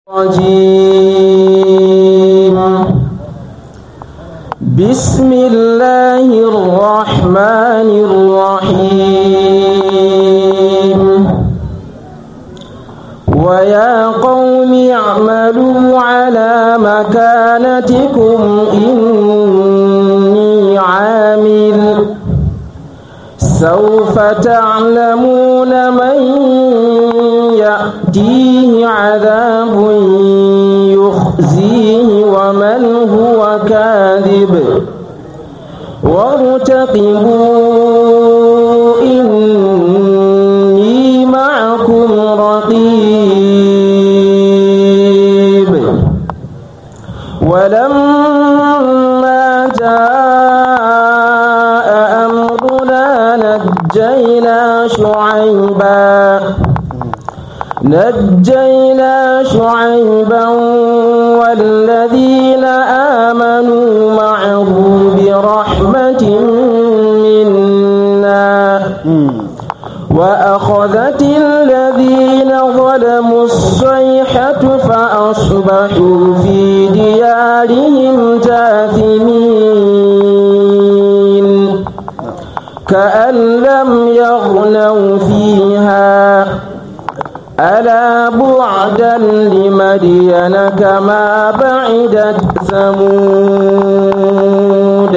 الرجيم بسم الله الرحمن الرحيم ويا قوم اعملوا على مكانتكم إني عامل سوف تعلمون من يأتيه عذاب يخزيه ومن هو كاذب وارتقبوا إني معكم رقيب ولما جاء أمرنا نجينا شعيبا نجينا شعيبا والذين آمنوا معه برحمة منا وأخذت الذين ظلموا الصيحة فأصبحوا في ديارهم جاثمين كأن لم يغنوا فيها ألا بعدا لمدين كما بعدت ثمود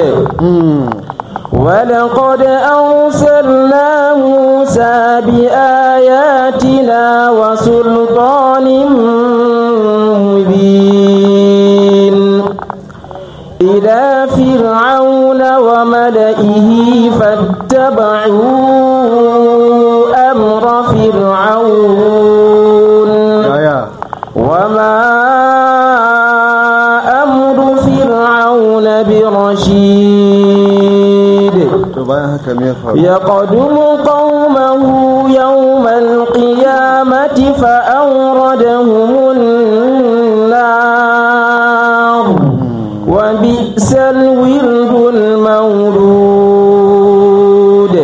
ولقد أرسلنا موسى بآياتنا وسلطان مبين إلى فرعون وملئه فاتبعوا أمر فرعون وما أمر فرعون برشيد يقدم قومه يوم القيامة فأوردهم النار وبئس الورد المولود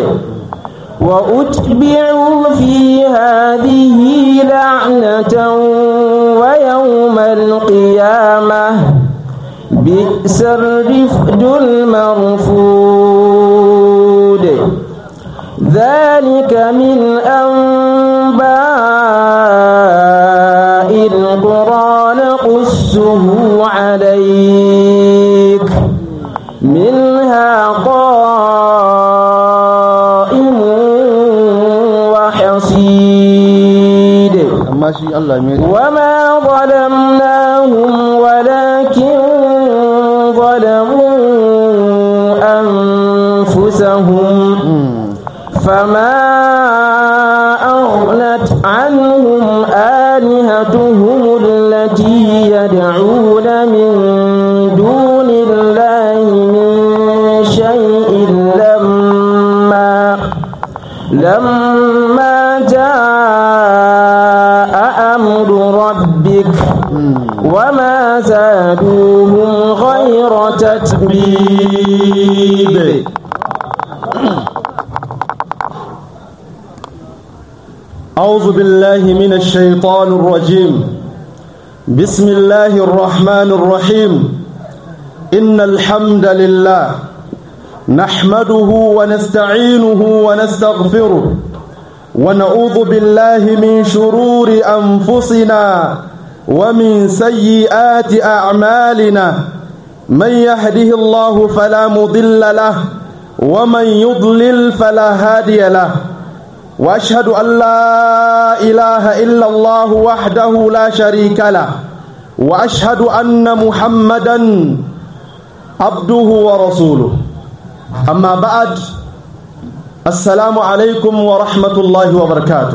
وأتبعوا في هذه لعنة ويوم القيامة بئس الرفد المرفود ذلك من أنباء القرى نقصه عليك منها قائم وحصيد وما ظلمناهم ولكن ظلموا أنفسهم فما أغنت عنهم آلهتهم التي يدعون من دون الله من شيء لما لما جاء أمر ربك وما زادوهم غير تتبيب أعوذ بالله من الشيطان الرجيم بسم الله الرحمن الرحيم إن الحمد لله نحمده ونستعينه ونستغفره ونعوذ بالله من شرور أنفسنا ومن سيئات أعمالنا من يهده الله فلا مضل له ومن يضلل فلا هادي له واشهد ان لا اله الا الله وحده لا شريك له واشهد ان محمدا عبده ورسوله اما بعد السلام عليكم ورحمه الله وبركاته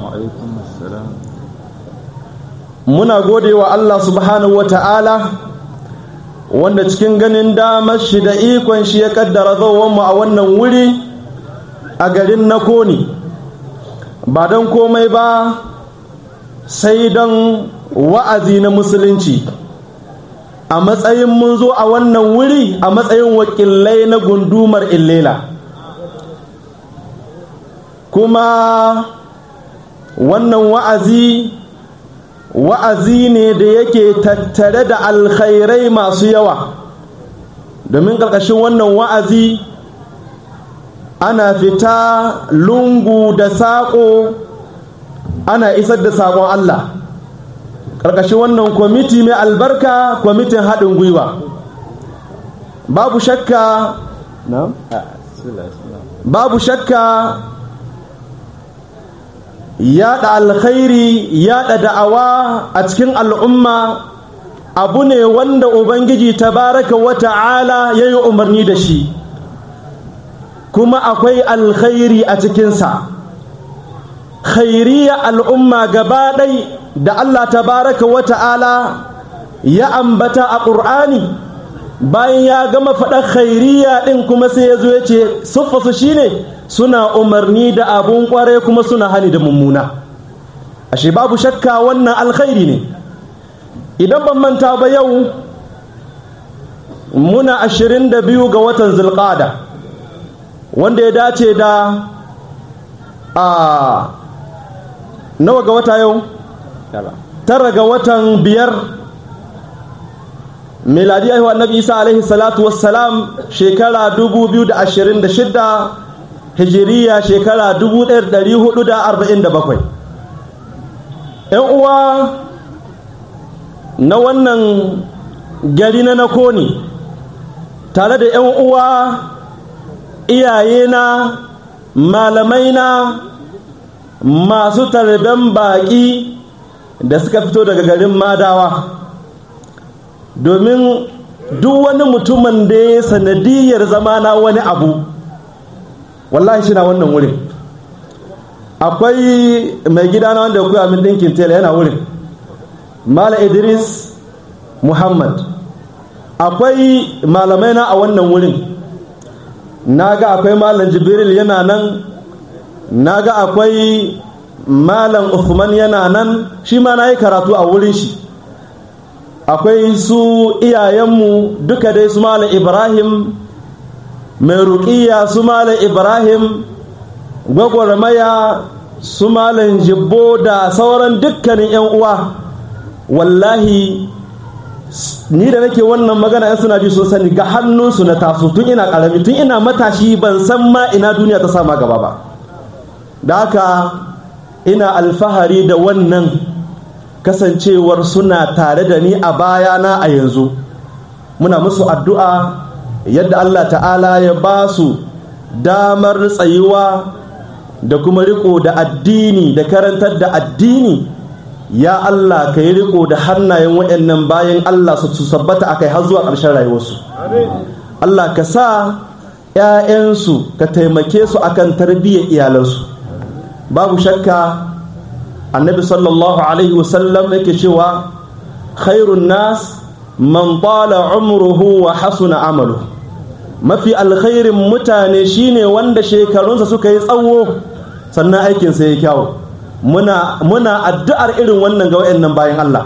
muna gode wa Allah subhanahu wa ta'ala wanda cikin ganin damar shi da ikon shi ya kaddara mu a wannan wuri a garin na koni ba don komai ba sai don wa'azi na musulunci a matsayin mun zo a wannan wuri a matsayin wakilai na gundumar illela kuma wannan wa'azi wa'azi ne da yake tattare da alkhairai masu yawa domin ƙarƙashin wannan wa'azi ana fita lungu da saƙo ana isar da saƙon Allah ƙarƙashin wannan kwamiti mai albarka kwamitin haɗin gwiwa babu shakka babu shakka yaɗa alkhairi yaɗa da'awa a cikin al'umma abu ne wanda ubangiji tabaraka wa ta'ala ya yi umarni da shi kuma akwai alkhairi a cikinsa khairiya al'umma gaba ɗai da Allah tabaraka wa ta'ala ya ambata a ƙur'ani bayan ya gama faɗa khairiya ɗin kuma sai ya zo ya ce siffasu shine suna umarni da abun ƙware kuma suna hani da mummuna ashe babu shakka wannan alkhairi ne idan ban manta ba yau muna ashirin da biyu ga watan zulƙada wanda ya dace da a nawa ga wata yau tara ga watan biyar miladi aihuwa annabi isa alaihi salatu wassalam shekara 2026 hijiriya shekara 1447 'yan uwa na wannan gari na nakoni tare da 'yan uwa iyayena malamaina masu tarben baƙi da suka fito daga garin madawa domin duk wani mutumin da ya sanadiyar zama na wani abu wallahi shi na wannan wurin akwai mai gida na wanda ya kuya min ɗinkin tela yana wurin mala idris muhammad akwai malamai na a wannan wurin na ga akwai malam jibril yana nan na ga akwai malam Uthman yana nan shi ma na yi karatu a wurin shi akwai su iyayenmu duka dai su malam ibrahim mai ruƙiya su malam ibrahim gwagwarmaya su malam jibbo da sauran dukkanin 'yan uwa wallahi ni da nake wannan magana yan suna ji sun sani ga hannunsu na taso tun ina karami tun ina matashi ban san ma ina duniya ta sama gaba ba da haka ina alfahari da wannan kasancewar suna tare da ni a bayana a yanzu muna musu addu'a yadda Allah ta'ala ya ba su damar tsayuwa da kuma riko da addini da karantar da addini ya Allah ka yi riko da hannayen waɗannan bayan Allah su sabbata a kai har zuwa ƙarshen rayuwarsu Allah ka sa ‘ya'yansu ka taimake su akan tarbiyyar iyalansu babu shakka annabi sallallahu alaihi wasallam yake cewa khairun nas man tala umruhu wa hasuna amalu mafi alkhairin mutane shine wanda shekarunsa suka yi tsawo sannan aikinsa ya kyawu muna muna addu'ar irin wannan ga wayannan bayan Allah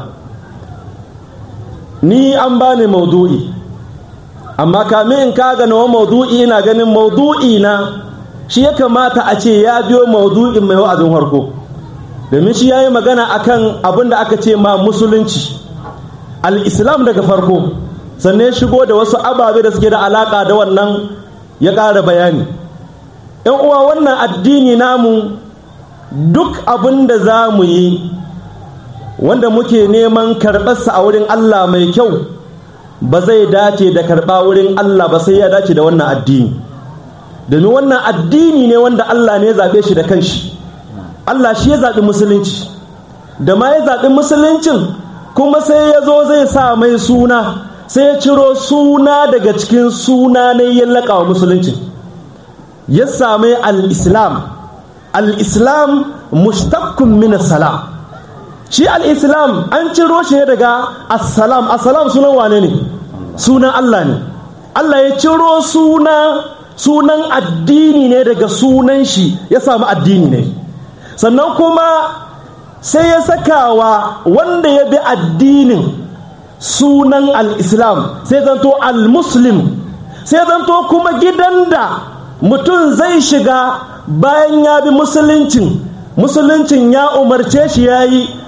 ni an bani maudu'i amma kamin in kaga nawa maudu'i ina ganin maudu'i na shi ya kamata a ce ya biyo maudu'in mai wa'azin harko domin shi ya yi magana akan abin da aka ce ma musulunci al-islam daga farko sannan ya shigo da wasu ababe da suke da alaka da wannan ya ƙara bayani ‘yan uwa wannan addini namu duk abin da za mu yi wanda muke neman karɓarsa a wurin Allah mai kyau ba zai dace da karɓa wurin Allah ba sai ya dace da wannan addini domin wannan addini ne wanda Allah ne ya zaɓe shi da kanshi Allah shi ya zaɓi musulunci da ma ya zaɓi musuluncin kuma sai ya zo zai sa mai suna sai ya ciro suna daga cikin suna ne ya laƙa wa musuluncin ya sami al-islam al-islam mushtaqqun min salam shi al-islam an ciro shi ne daga assalam assalam sunan wane ne sunan Allah ne Allah ya ciro suna sunan addini ne daga sunan shi ya samu addini ne sannan kuma sai ya sakawa wanda ya bi addinin sunan al-islam sai zanto al-muslim sai zanto kuma gidan da mutum zai shiga bayan ya bi musuluncin musuluncin ya umarce shi ya yi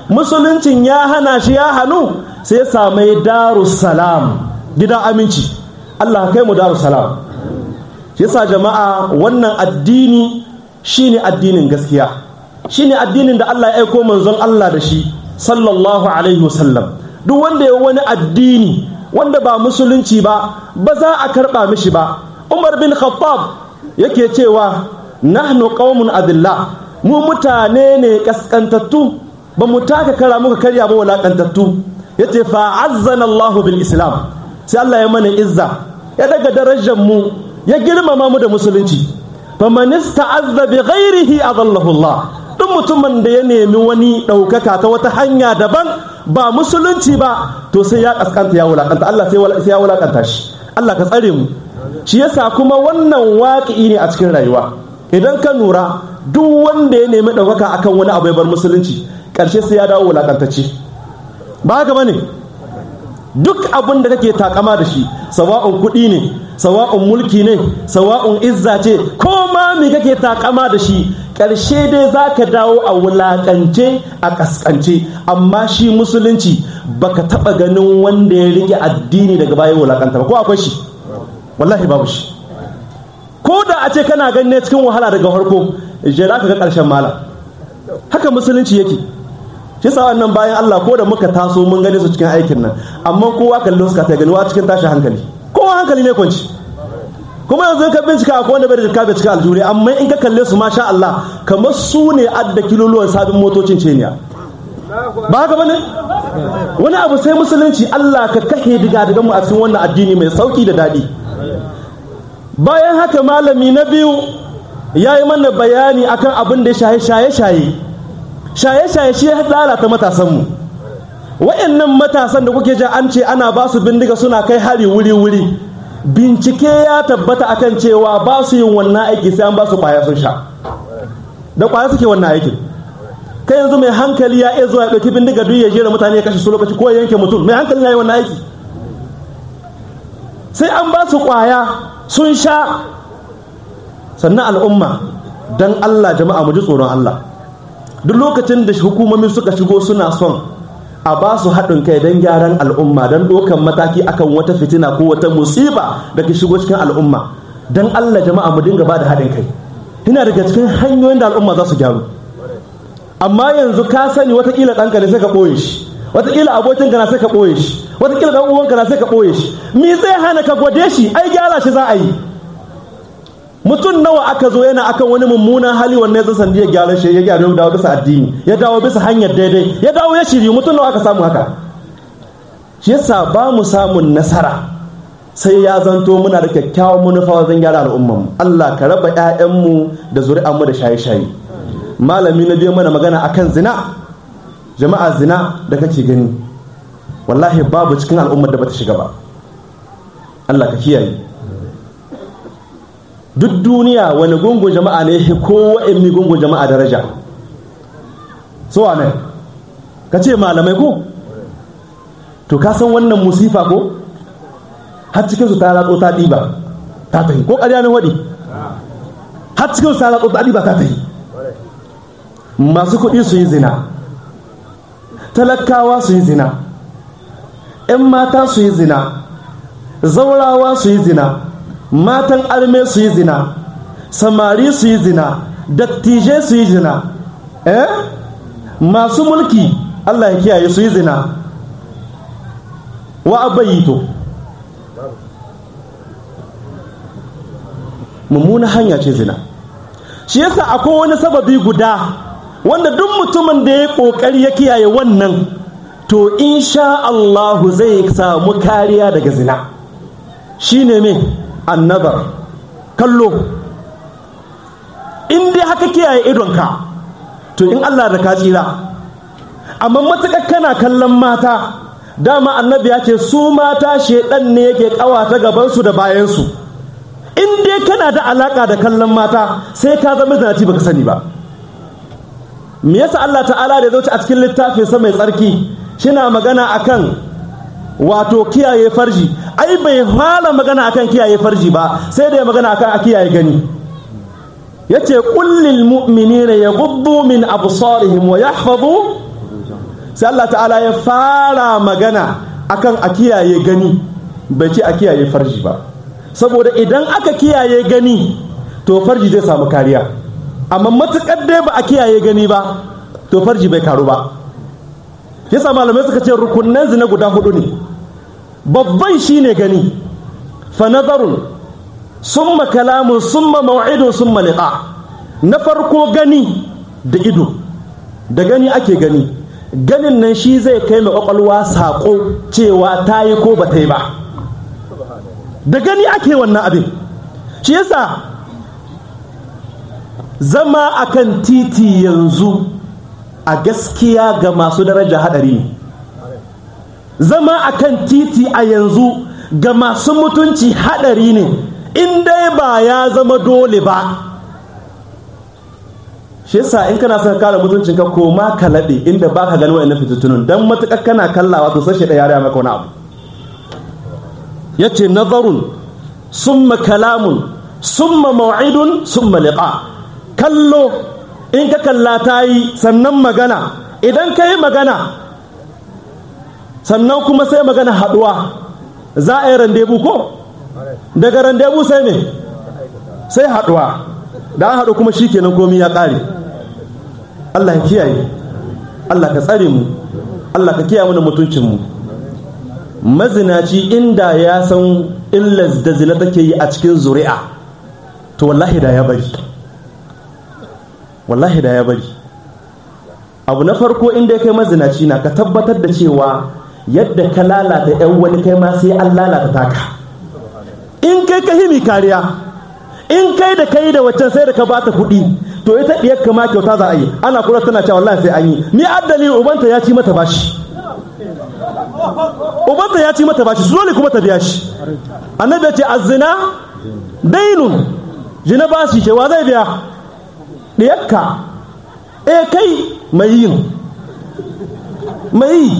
musuluncin ya hana shi ya hannu sai samai darussalam gidan aminci Allah kai mu darussalam shi yasa jama'a wannan addini shine addinin gaskiya shine addinin da Allah ya aiko manzon Allah da shi sallallahu alaihi wasallam duk wanda ya wani addini wanda ba musulunci ba ba za a karba mishi ba Umar bin Khattab yake cewa nahnu qaumun adilla mu mutane ne kaskantattu ba mu taka kara muka karya ba walakantattu yace fa azzana Allah bil Islam sai Allah ya mana izza ya daga darajar mu ya girmama mu da musulunci faman ista'azza bi ghairihi adallahu Allah duk mutumin da ya nemi wani ɗaukaka ta wata hanya daban ba musulunci ba to sai ya kaskanta ya wulakanta Allah sai ya wulakanta shi Allah ka tsare mu shi yasa kuma wannan waƙi ne a cikin rayuwa idan ka nura duk wanda ya nemi ɗaukaka akan wani abu ya bar musulunci ƙarshe sai ya dawo wulakantacce ba haka bane duk abin da kake takama da shi sawa'un kuɗi ne sawa'un mulki ne sawa'un izza ce ko ma me kake takama da shi ƙarshe dai za ka dawo a wulaƙance a ƙasƙance amma shi musulunci baka taɓa ganin wanda ya rike addini daga baya wulaƙanta ba ko akwai shi wallahi babu shi ko da a ce kana ganin cikin wahala daga farko jira ka ga ƙarshen malam haka musulunci yake shi sa wannan bayan Allah ko da muka taso mun gane su cikin aikin nan amma kowa kallo suka ta gani wa cikin tashi hankali kowa hankali ne kwanci kuma yanzu ka bincika akwai wanda bai da jika bai cika aljuri amma in ka kalle su masha Allah kamar su ne adda kiloluwan sabin motocin ceniya ba haka bane wani abu sai musulunci Allah ka kahe diga diga mu a cikin wannan addini mai sauki da daɗi bayan haka malami na biyu ya yi mana bayani akan abin da shaye shaye shaye shaye shaye shi ya lalata matasanmu wa'annan matasan da kuke ja an ce ana ba su bindiga suna kai hari wuri wuri bincike ya tabbata akan cewa ba su yin wannan aiki sai an ba su kwaya sun sha da kwaya suke wannan aikin kai yanzu mai hankali ya iya zuwa ya ɗauki bindiga duk ya jera mutane ya kashe su lokaci ko ya yanke mutum mai hankali ya yi wannan aiki sai an ba su kwaya sun sha sannan al'umma don Allah jama'a mu ji tsoron Allah duk lokacin da hukumomi suka shigo suna son a ba su haɗin kai don gyaran al'umma don ɗaukan mataki akan wata fitina ko wata musiba da ke shigo cikin al'umma don Allah jama'a mu dinga ba da haɗin kai ina daga cikin hanyoyin da al'umma za su gyaru amma yanzu ka sani watakila ɗanka ne sai ka ɓoye shi watakila abokinka na sai ka ɓoye shi watakila ɗan uwanka na sai ka ɓoye shi me zai hana ka gwade shi ai gyara shi za a yi mutum nawa aka zo yana akan wani mummunan hali wanne zai sandi ya gyara shi ya gyara ya dawo bisa addini ya dawo bisa hanyar daidai ya dawo ya shiri mutum nawa aka samu haka shi yasa ba mu samun nasara sai ya zanto muna da kyakkyawan manufa wajen gyara al'ummar mu Allah ka raba ƴaƴanmu da zuri'anmu da shaye-shaye malami na biyu mana magana akan zina jama'a zina da kake gani wallahi babu cikin al'ummar da bata shiga ba Allah ka kiyaye duk duniya wani gungun jama'a ne ko wa'in gungun jama'a daraja so ne ka ce malamai ko to ka san wannan musifa ko har cikinsu ta ratso ta ɗiba ta tahi ko ƙarya ne waɗi har cikinsu ta ratso ta ɗiba ta tahi masu kuɗi su yi zina talakawa su yi zina 'yan mata su yi zina zaurawa su yi zina matan arme su yi zina samari su yi zina dattijai su yi zina eh masu mulki Allah ya kiyaye su yi zina wa abayito mummuna hanya ce zina shi yasa akwai wani sababi guda wanda duk mutumin da ya kokari ya kiyaye wannan to insha Allahu zai samu kariya daga zina shine me annazar kallo in dai haka kiyaye idonka to in Allah da ka tsira amma matuƙar kana kallon mata dama annabi ya ce su mata shedan ne yake kawata gabansu da bayansu in dai kana da alaka da kallon mata sai ka zama zanaci baka sani ba me yasa Allah ta'ala da zauci a cikin littafin sa mai tsarki shina magana akan wato kiyaye farji ai bai fara magana akan kiyaye farji ba sai da ya magana akan a kiyaye gani yace kullil mu'minina yaghuddu min absarihim wa yahfazu sai Allah ta'ala ya fara magana akan a kiyaye gani bai ce a kiyaye farji ba saboda idan aka kiyaye gani to farji zai samu kariya amma matukar dai ba a kiyaye gani ba to farji bai karu ba yasa malamai suka ce rukunnan zina guda hudu ne babban shine gani fa nazarun summa kalamun summa maw'idun summa liqa na farko gani da ido da gani ake gani ganin nan shi zai kai mai kwakwalwa saƙo cewa ta yi ko ba ta yi ba da gani ake wannan abin shi yasa zama akan titi yanzu a gaskiya ga masu daraja hadari ne zama akan titi a yanzu ga masu mutunci hadari ne in dai ba ya zama dole ba shi yasa in kana son kare mutuncin ka koma ka laɗe inda baka gani wa'annan fitattunun dan matukar kana kallawa to sai da yare maka wani abu yace nazarun summa kalamun summa maw'idun summa liqa kallo in ka kalla ta yi sannan magana idan ka yi magana sannan kuma sai magana haɗuwa za a yi randebu ko daga randebu sai me sai haɗuwa da an haɗu kuma shi kenan komi ya ƙare Allah ya kiyaye Allah ka tsare mu Allah ka kiyaye mana mutuncinmu mazinaci inda ya san illas da zina take yi a cikin zuri'a to wallahi da ya bari wallahi da ya bari abu na farko inda ya kai mazinaci na ka tabbatar da cewa yadda ka lalata yan wani kai ma sai an lalata taka in kai ka himi kariya in kai da kai da waccan sai da ka bata kuɗi to ita diyar kama kyauta za a yi ana kula tana cewa wallahi sai an yi ni addali ubanta ya ci mata bashi ubanta ya ci mata bashi su dole kuma ta biya shi annabi ya ce azzina dainun jina bashi ce wa zai biya diyarka eh kai mai yin mai yi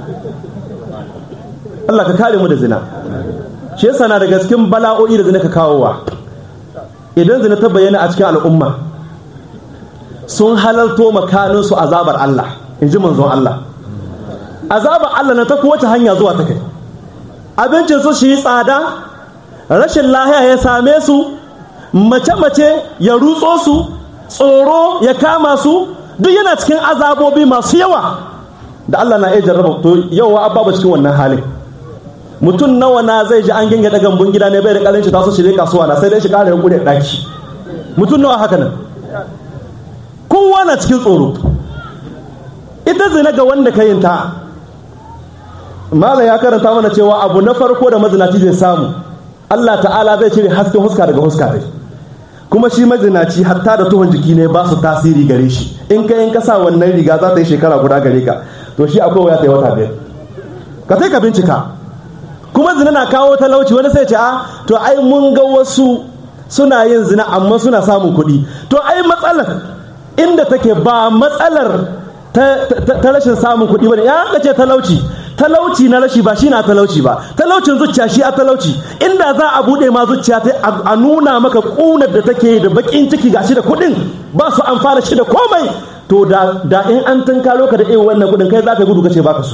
Allah ka kare mu da zina shi yasa na daga cikin bala'o'i da zina ka kawowa idan zina ta bayyana a cikin al'umma sun halarto makaninsu azabar Allah in ji manzon Allah azabar Allah na ta kowace hanya zuwa ta kai abincin su shi tsada rashin lahiya ya same su mace-mace ya rutso su tsoro ya kama su duk yana cikin azabobi masu yawa da Allah na iya jarraba to yawa abba cikin wannan halin mutum nawa na zai ji an ginga daga bun gida ne bai da kalin shi taso shirye kasuwa na sai dai shi kare yankuri daki mutum nawa haka nan kowa na cikin tsoro ita zina ga wanda ka yin ta mala ya karanta mana cewa abu na farko da mazinaci zai samu Allah ta'ala zai cire hasken huska daga huska dai kuma shi mazinaci hatta da tuhon jiki ne ba su tasiri gare shi in ka in ka sa wannan riga za ta yi shekara guda gare ka to shi akwai waya ta yi wata biyar ka sai ka bincika kuma zina na kawo talauci wani sai ce a to ai mun ga wasu suna yin zina amma suna samun kuɗi to ai matsalar inda take ba matsalar ta rashin samun kuɗi bane ya ka ce talauci talauci na rashi ba shi na talauci ba talaucin zuciya shi a talauci inda za a buɗe ma zuciya ta a nuna maka ƙunar da take da baƙin ciki gashi da kuɗin ba su amfana shi da komai to da in an tunkaro ka da irin wannan kuɗin kai za ka gudu kace baka so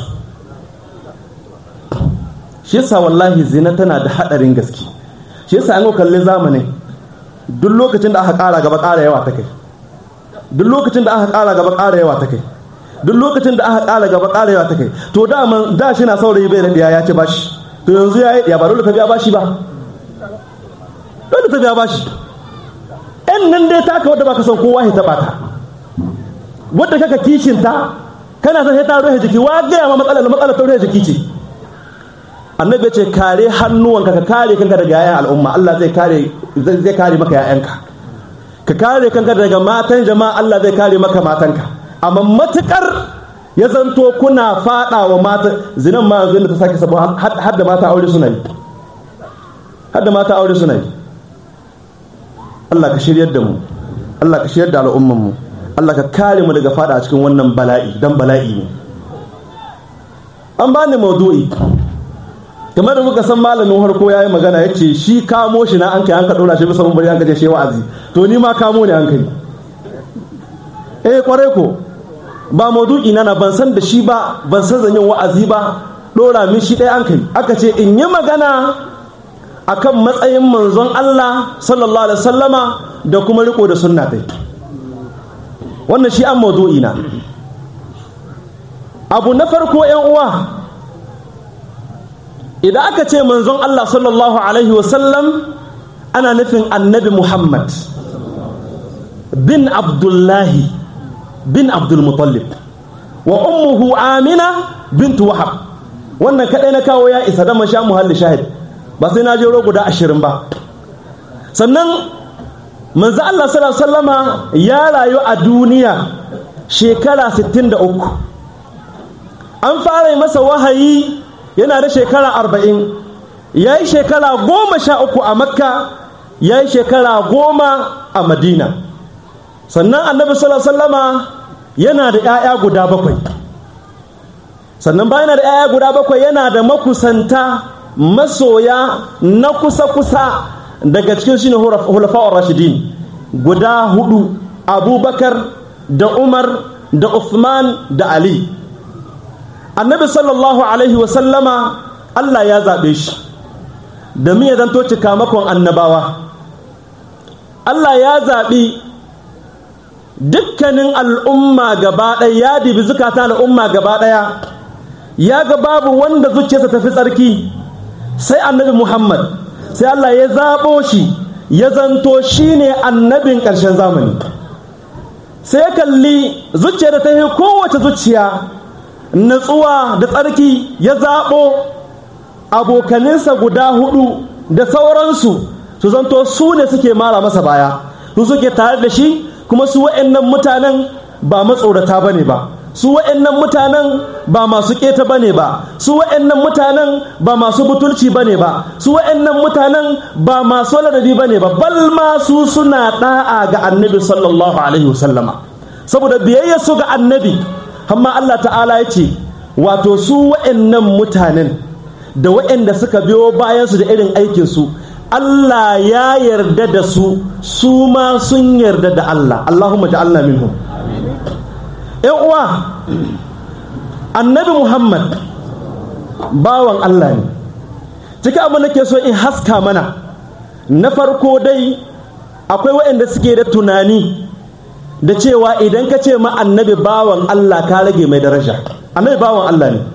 shi yasa wallahi zina tana da hadarin gaske shi yasa an kalli zamanin duk lokacin da aka ƙara gaba ƙara yawa ta kai duk lokacin da aka ƙara gaba ƙara yawa ta kai duk lokacin da aka ƙara gaba ƙara yawa ta kai to da man da shi na saurayi bai da diya ya ci bashi to yanzu ya yi ya ba dole ta biya bashi ba dole ta biya bashi ɗan nan dai taka wadda baka son kowa ya taɓa ta wadda kaka kishinta kana son sai ta rufe jiki wa gaya ma matsalar matsalar ta rufe jiki ce annabi ce kare hannuwanka ka kare kanka daga yayan al'umma Allah zai kare zai kare maka yayanka ka kare kanka daga matan jama'a Allah zai kare maka matanka amma matukar ya zanto kuna fada wa mata zinan ma yanzu ta sake sabo har da mata aure suna yi har da mata aure suna yi Allah ka shiryar da mu Allah ka shiryar da al'umman mu Allah ka kare mu daga fada a cikin wannan bala'i dan bala'i ne an bani maudu'i kamar da muka san malamin harko ya yi magana ya ce shi kamo shi na an kai an ka ɗora shi bisa mun bari an gaje shi wa'azi to ni ma kamo ne an kai eh kwarai ko ba maudu'i na na ban san da shi ba ban san zan yin wa'azi ba dora min shi ɗaya an kai aka ce in yi magana akan matsayin manzon Allah sallallahu alaihi wasallama da kuma riko da sunna dai wannan shi an maudu'i na abu na farko yan uwa idan aka ce manzon Allah sallallahu alaihi wasallam ana nufin annabi Muhammad bin Abdullahi bin Abdul Muttalib wa ummuhu Amina bintu Wahab wannan kadai na kawo ya isa da masha muhalli shahid ba sai na je guda ashirin ba sannan manzo Allah sallallahu alaihi wasallama ya rayu a duniya shekara 63 an fara masa wahayi yana da shekara arba'in ya yi shekara goma sha uku a makka ya yi shekara goma a madina sannan annabi sallama yana da 'ya'ya guda bakwai sannan bayan da 'ya'ya guda bakwai yana da makusanta masoya na kusa-kusa daga cikin shi ne hulafa'ur rashidin guda hudu abubakar da umar da uthman da ali annabi sallallahu alaihi wasallama Allah ya zaɓe shi da ya zanto cikamakon annabawa Allah ya zaɓi dukkanin al'umma gaba ɗaya ya dibi zukata al'umma gaba ɗaya ya ga babu wanda zuciyarsa tafi tsarki sai annabi Muhammad sai Allah ya zaɓo shi ya zanto shi ne annabin ƙarshen zamani sai ya kalli zuciya da ta yi kowace zuciya natsuwa da tsarki ya zaɓo abokaninsa guda hudu da sauransu su zanto su ne suke mara masa baya su suke tare da shi kuma su wa'annan mutanen ba matsorata ba ne ba su wa'annan mutanen ba masu keta ba ne ba su wa'annan mutanen ba masu butulci ba ne ba su wa'annan mutanen ba masu ladabi ba ne ba bal ma su suna da'a ga annabi sallallahu alaihi wasallama saboda biyayya su ga annabi amma Allah ta'ala ya ce wato su wa'annan mutanen da wa'anda suka biyo bayansu da irin aikinsu Allah ya yarda da su su ma sun yarda da Allah Allahumma ja'alna minhum ‘yan uwa annabi Muhammad bawan Allah ne cikin abin da ke so in haska mana na farko dai akwai waɗanda suke da tunani da cewa idan ka ce ma annabi bawan Allah ka rage mai daraja annabi bawan Allah ne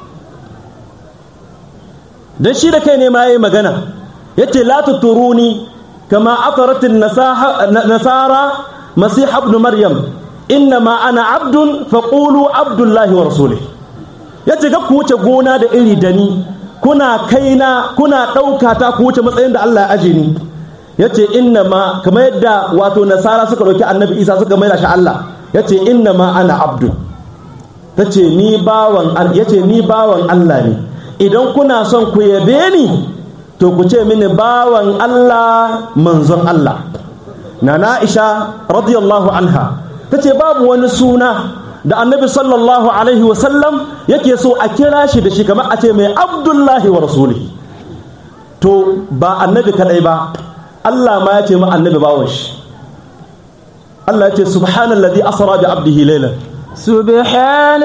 don shi da kai ne ma ya yi magana ya ce la tuturuni kama ataratin nasara masih ibn maryam innama ana abdun faqulu abdullahi wa rasulih yace ga ku wuce gona da iri da ni kuna kaina kuna ɗauka ta ku wuce matsayin da Allah ya aje ni yace innama kamar yadda wato nasara suka ɗauki annabi isa suka maida shi Allah yace innama ana abdun tace ni bawan yace ni bawan Allah ne idan kuna son ku yabe ni to ku ce mini bawan Allah manzon Allah nana Aisha radiyallahu anha ta ce babu wani suna da annabi sallallahu alaihi wasallam yake so a kira shi da shi kamar a ce mai abdullahi wa rasulihi to ba annabi kadai ba Allah ma ya ce ma annabi bawon shi Allah ya ce subhanallazi asra bi abdihi laylan سبحان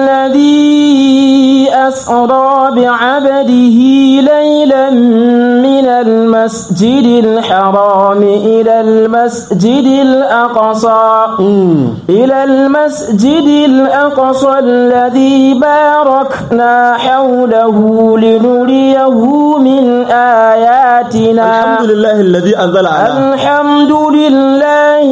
الذي أسرى بعبده ليلا من المسجد الحرام إلى المسجد الأقصى إلى المسجد الأقصى الذي باركنا حوله لنريه من آياتنا الحمد لله الذي أنزل على الحمد لله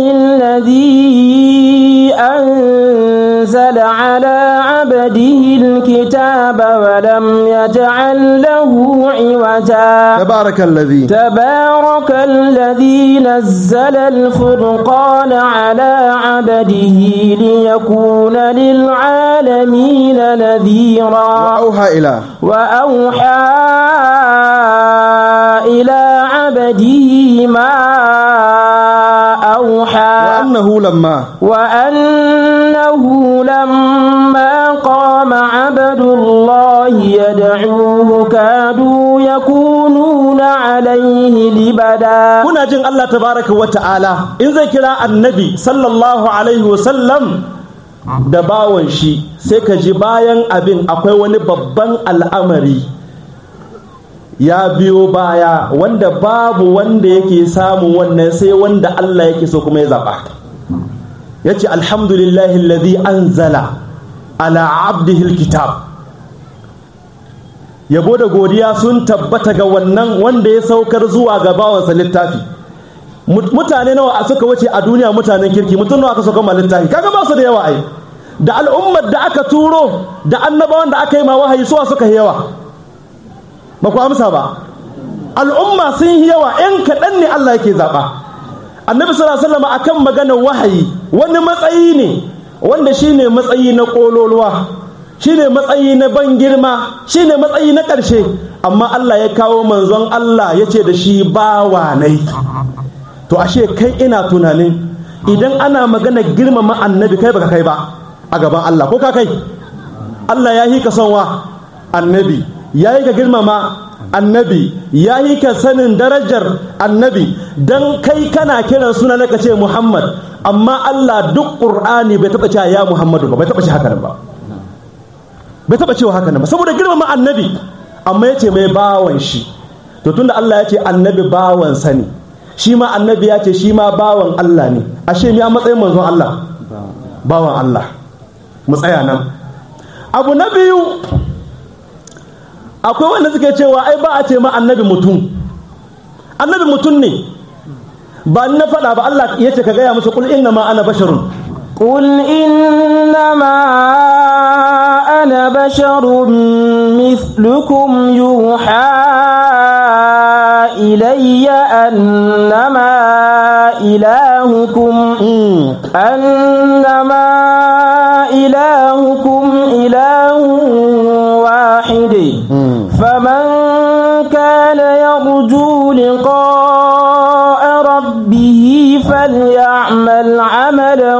الذي أنزل على عبده الكتاب ولم يجعل له عوجا تبارك الذي تبارك الذي نزل الفرقان على عبده ليكون للعالمين نذيرا أوحى إلى وأوحى إلى عبده ما أوحى وأنه لما وأنه لما قام عبد الله يدعوه كادوا يكونون عليه لبدا kuna jin Allah tabaraka wa ta'ala in zai kira annabi sallallahu alaihi wa sallam da bawan shi sai ka ji bayan abin akwai wani babban al'amari ya biyo baya wanda babu wanda yake samun wannan sai wanda Allah yake so kuma ya zaɓa ya ce alhamdulillahi alladhi anzala ala abdihi kitab yabo da godiya sun tabbata ga wannan wanda ya saukar zuwa ga bawansa littafi mutane nawa suka wuce a duniya mutanen kirki mutum nawa aka sauka ma littafi kaga ba su da yawa ai da al'ummar da aka turo da annabawan da aka yi ma wahayi suwa suka yi yawa ba ku amsa ba al'umma sun yi yawa yan kaɗan ne Allah yake zaɓa annabi sallallahu alaihi wasallam akan maganar wahayi wani matsayi ne wanda shine matsayi na kololuwa shine matsayi na ban girma shine matsayi na ƙarshe amma Allah ya kawo manzon Allah ya ce da shi bawa nai to ashe kai ina tunanin idan ana magana girmama annabi kai baka kai ba a gaban Allah ko ka kai Allah ya yi ka son wa annabi ya yi ka girmama annabi ya yi ka sanin darajar annabi don kai kana kiran suna na ce Muhammad amma Allah duk ƙur'ani bai taɓa cewa ya Muhammadu ba bai taɓa ce haka ba bai taɓa cewa haka ba saboda girmama annabi amma ya ce mai bawan shi to tunda Allah ya ce annabi bawan sani shi ma annabi ya ce shi ma bawan Allah ne ashe ni a matsayin manzon Allah bawan Allah mu tsaya nan abu na biyu akwai wanda suke cewa ai ba a ce ma annabi mutum annabi mutum ne ba na faɗa ba Allah ya ce ka gaya musu kul inna ma ana basharun قل إنما أنا بشر مثلكم يوحى إلي أنما إلهكم أنما إلهكم إله واحد فمن كان يرجو لقاء ربه فليعمل عملا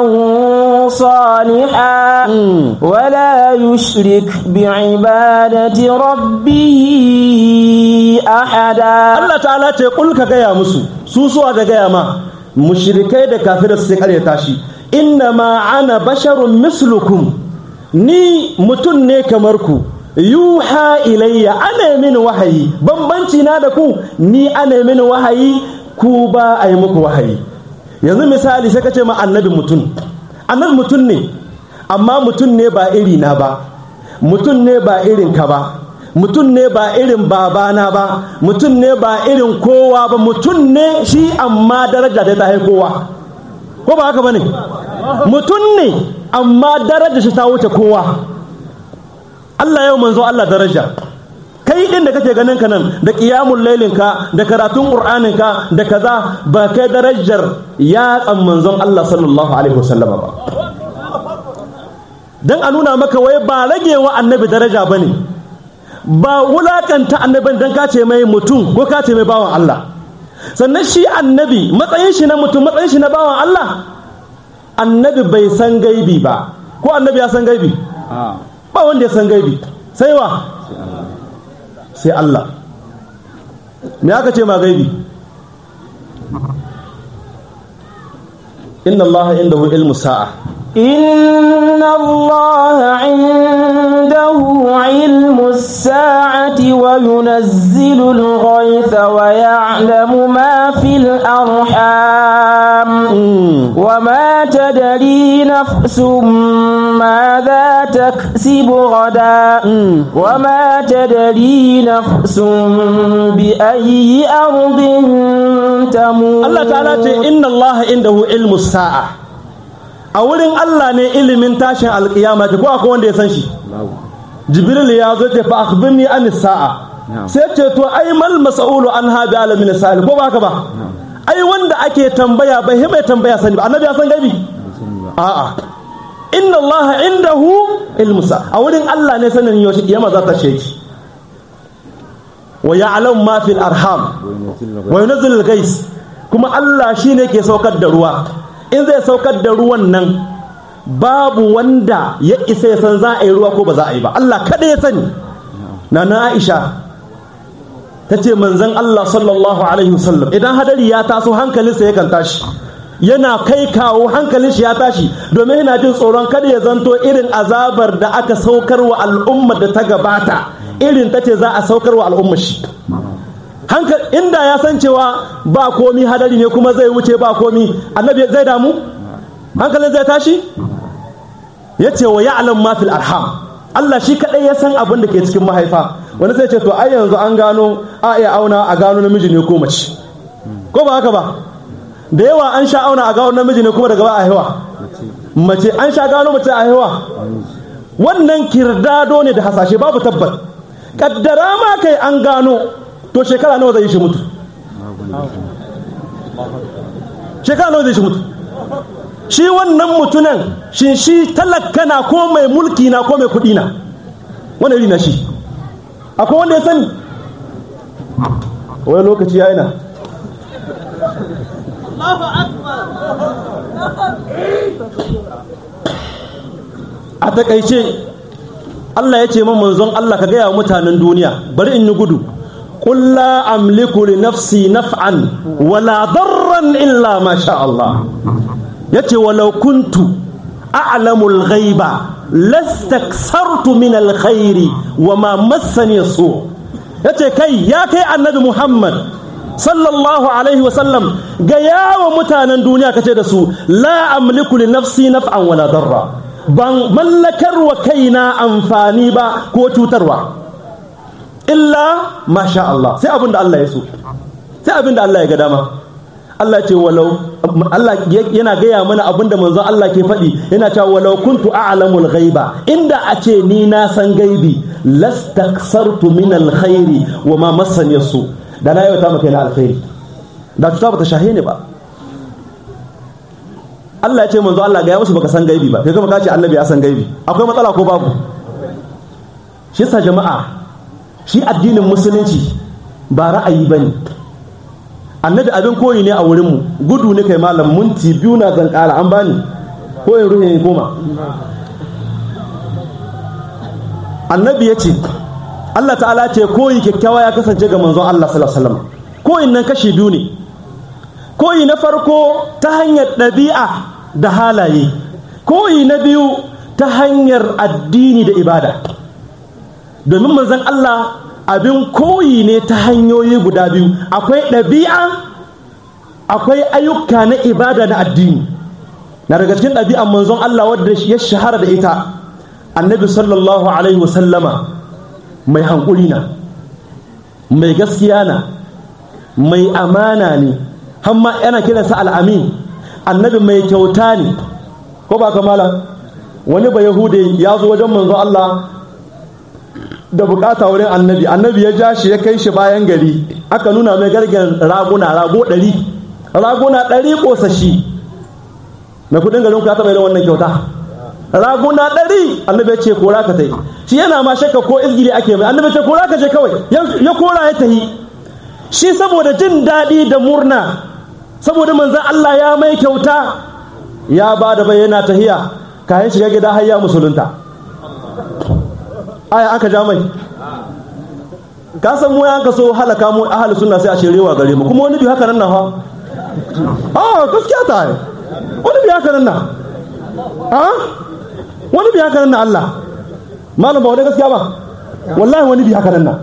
صالحا ولا يشرك بعبادة ربه أحدا Allah ta'ala ce kul ka gaya musu su suwa da gaya ma mushrikai da kafirai su karyata shi inna ma ana basharun mislukum ni mutum ne kamar ku yuha ilayya ana min wahayi bambanci na da ku ni ana min wahayi ku ba a yi muku wahayi yanzu misali sai ka ce ma annabi mutum annabi mutum ne amma mutum ne ba iri na ba mutum ne ba irin ka ba mutum ne ba irin babana ba mutum ne ba irin kowa ba mutum ne shi amma daraja da ta hai kowa ko ba haka ba ne mutum ne amma daraja shi ta wuce kowa Allah yau manzo Allah daraja kai din da kake ganin ka nan da qiyamul lailin ka da karatun qur'anin ka da kaza ba kai darajar ya tsan manzon Allah sallallahu alaihi wasallama ba dan a nuna maka wai ba rage wa annabi daraja bane ba wulakanta annabin dan ka ce mai mutum ko ka ce mai bawan Allah sannan shi annabi matsayin shi na mutum matsayin shi na bawan Allah annabi bai san gaibi ba ko annabi ya san gaibi ba wanda ya san gaibi sai wa sai Allah me aka ce ma gaibi inna Allah indahu ilmu sa'a إن الله عنده علم الساعة وينزل الغيث ويعلم ما في الأرحام وما تدري نفس ماذا تكسب غدا وما تدري نفس بأي أرض تموت Allah ta'ala ce inna Allah indahu ilmu sa'a a wurin Allah ne ilimin tashin alkiyama ko akwai wanda ya san shi jibril ya zo ce fa akhbirni an sa'a sai ce to ai mal mas'ulu an ha bi alamin sa'il ko ba haka ba ai wanda ake tambaya bai mai tambaya sani ba annabi ya san gaibi a'a inna Allah indahu ilmu sa'a a wurin Allah ne sanin yaushe kiyama za ta sheki wa ya'lamu ma fil arham wa yunzilu al-ghais kuma Allah shine ke saukar da ruwa in zai saukar da ruwan nan babu wanda ya isa ya san za a yi ruwa ko ba za a yi ba Allah kada ya sani na na Aisha ta ce manzon Allah sallallahu alaihi wasallam idan hadari ya taso hankalinsa yakan tashi yana kai kawo hankalin shi ya tashi domin yana jin tsoron kada ya zanto irin azabar da aka saukar wa al'ummar da ta gabata irin ta ce za a saukar wa al'ummar shi inda ya san cewa ba komi hadari ne kuma zai wuce ba komi annabi zai damu hankalin zai tashi ya ce wa ya'lam ma fil arham Allah shi kadai ya san abin da ke cikin mahaifa wani sai ce to ai yanzu an gano a iya auna a gano namiji ne ko mace ko ba haka ba da yawa an sha auna a gano namiji ne kuma daga ba a haihuwa mace an sha gano mace a haihuwa wannan kirdado ne da hasashe babu tabbat kaddara ma kai an gano to shekara nawa zai shi mutu shekara nawa zai shi mutu shi wannan mutunan shi shi talaka na ko mai mulki na ko mai kudi na wanda iri na shi akwai wanda ya sani wani lokaci ya na a takaice Allah ya ce man manzon Allah ka gaya wa mutanen duniya bari in yi gudu قل لا أملك لنفسي نفعا ولا ضرا إلا ما شاء الله يتي ولو كنت أعلم الغيب لاستكثرت من الخير وما مسني السوء يتي كي يا كي النبي محمد صلى الله عليه وسلم جيا ومتانا دنيا كتدسو لا أملك لنفسي نفعا ولا ضرا ban mallakar wa kaina amfani ba ko cutarwa illa masha Allah sai abin da Allah ya so sai abin da Allah ya ga dama Allah ce walau Allah yana gaya mana abin da manzon Allah ke faɗi yana cewa walau kuntu a'lamul ghaiba inda a ce ni na san gaibi lastaksartu min alkhairi wa ma massani su da na yauta maka na alkhairi da tuta bata shahe ne ba Allah ya ce manzo Allah ga ya musu baka san gaibi ba kai kuma ka ce annabi ya san gaibi akwai matsala ko babu shi sa jama'a shi addinin musulunci ba ra'ayi ba ne annabi abin koyi ne a wurinmu gudu ne kai malam munti biyu na zan kara an bani ko in ruhe goma annabi ya ce Allah ta'ala ce koyi kyakkyawa ya kasance ga manzon Allah sallallahu alaihi wasallam koyin nan kashi biyu ne koyi na farko ta hanyar ɗabi'a da halaye koyi na biyu ta hanyar addini da ibada domin manzon Allah abin koyi ne ta hanyoyi guda biyu akwai ɗabi'a akwai ayyuka na ibada na addini na daga cikin ɗabi'an manzon Allah wadda ya shahara da ita annabi sallallahu alaihi wasallama mai hankuli na mai gaskiya na mai amana ne hamma yana kiransa al'amin annabi mai kyauta ne ko ba kamala wani ba yahude ya zo wajen manzon Allah da bukata wurin annabi annabi ya ja shi ya kai shi bayan gari aka nuna mai gargen raguna rago ɗari raguna ɗari ƙosashi mai kudin garin ka taɓa irin wannan kyauta raguna ɗari annabi ya ce kora ka ta yi shi yana ma shakka ko izgiri ake mai annabi ce kora ka je kawai ya kora ya tahi shi saboda jin daɗi da murna saboda manzan Allah ya mai kyauta ya ba da bayyana tahiya kayan shiga gida har ya musulunta aya aka ja mai ka san mu yanka so halaka mu ahli sunna sai a shirewa gare mu kuma wani bi haka nan na fa ah gaskiya ta yi wani bi haka nan na ah wani bi haka nan na Allah malam ba wani gaskiya ba wallahi wani bi haka nan na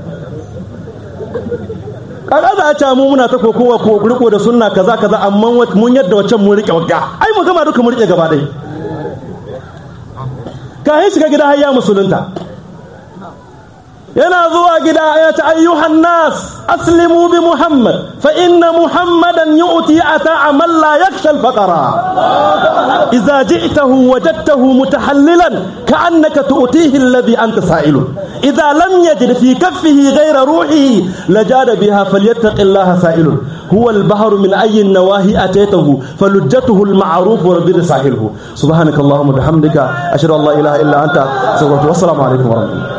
kaga za a ce mu muna ta kokowa ko riko da sunna kaza kaza amma mun yadda waccan mun rike wagga ai mu gama duka mun rike gaba dai kayan shiga gida har ya musulunta yana zuwa gida ya ta ayyuhan nas aslimu bi muhammad fa inna muhammadan yu'ti ata man la yakhsha al faqara idza ji'tahu wajadtahu mutahallilan ka'annaka tu'tihi alladhi anta sa'ilun idza lam yajid fi kaffihi ghayra ruhihi lajada biha falyattaqillaha sa'ilun هو البحر من أي النواهي أتيته فلجته المعروف وربنا ساحله سبحانك اللهم وبحمدك أشهد أن لا إله إلا أنت والسلام عليكم ورحمة الله